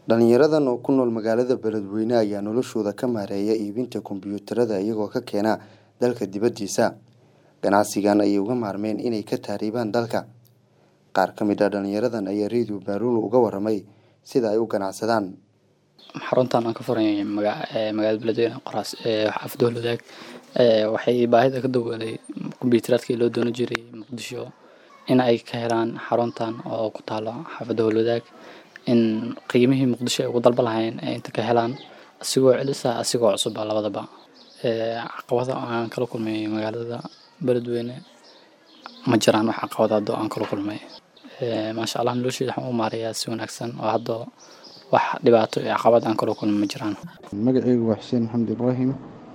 Dhalinyaradan oo ku nool magaalada Beledweyne ayaa noloshooda ka maareeya iibinta kombiyuutarada iyagoo ka keena dalka dibadiisa. Ganacsigan ayay uga maarmeen inay ka tahriibaan dalka. Qaar ka mid ah dhalinyaradan ayaa Radio Baaruul uga warramay sida ay u ganacsadaan. xaruntan aan ka furay maga- ee magaalada beledweyne qoraas ee xaafadda Howlwadaag ee waxay baahida ka dawooday kombiyuutaraadkii loo doonan jiray muqdisho in ay ka helaan xaruntan oo ku taalo xaafadda Howlwadaag in qiimihii muqdisho ay ugu dalba lahayn ay inta ka helaan asigoo celisa asigoo cusub ah labadaba ee caqabada aan kala kulmay magaalada beledweyne ma jiraan wax caqabad hadda aan kala kulmay ee maasha Allah nolosheyda waxaan u maareeyaa si wanaagsan oo hadda wax dhibaato iyo caqabad aan kala kulmay ma jiraan magacaygu waa xuseen maxamed ibraahim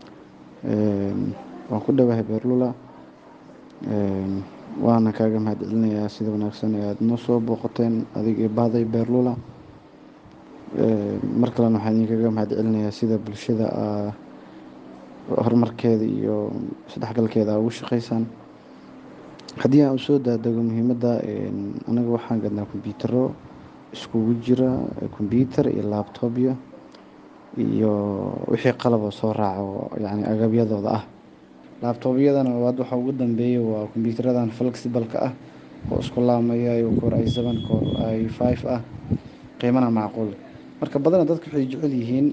Een, waan ku dhowahay beerlula Een, waana kaaga mahadcelinayaa sida wanaagsan ee aada noo soo booqateen adiga iyo bahday beerlula Een, mar kalena waxaan idinkaga mahadcelinayaa sida bulshada aa horumarkeeda iyo isdhexgalkeeda aa ugu shaqeysaan haddii aan usoo daadego muhiimadda een, anaga waxaan gadnaa kombiyuutaro iskugu jira kombiyuutar iyo laabtoobyo iyo wixii qalab oo soo raaca oo yacni agabyadooda ah laabtoobyadana waad waxa ugu dambeeya waa kombiyuutaradan flexible-ka ah oo isku laamaya iyo core i seven core i five ah qiimana macquul marka badana dadka waxay jecel yihiin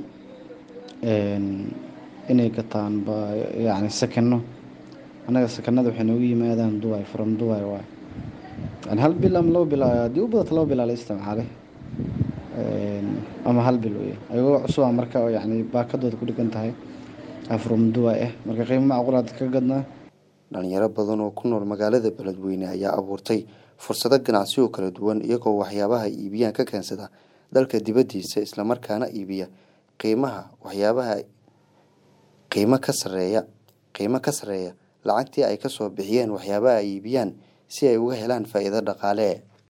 een, inay gataan ba yacni sakano annaga sakanada waxay noogu yimaadaan dubai from dubai waay yani hal bil ama laba bil haddii u badato laba bil aa la isticmaalay Een, ama hal bil wey ayagoo cusuba marka oo yacni baakadooda ku dhigan tahay aa from dubai ah marka qiimo macquul aad ka gadnaa Dhalinyaro badan oo ku nool magaalada Beledweyne ayaa abuurtay fursado ganacsi oo kala duwan iyagoo waxyaabaha ay iibiyaan ka keensada dalka dibadiisa isla markaana iibiya qiimaha waxyaabaha qiimo ka sarreeya qiimo ka sarreeya lacagtii ay ka soo bixiyeen waxyaabaha ay iibiyaan si ay uga helaan faa'iido dhaqaale.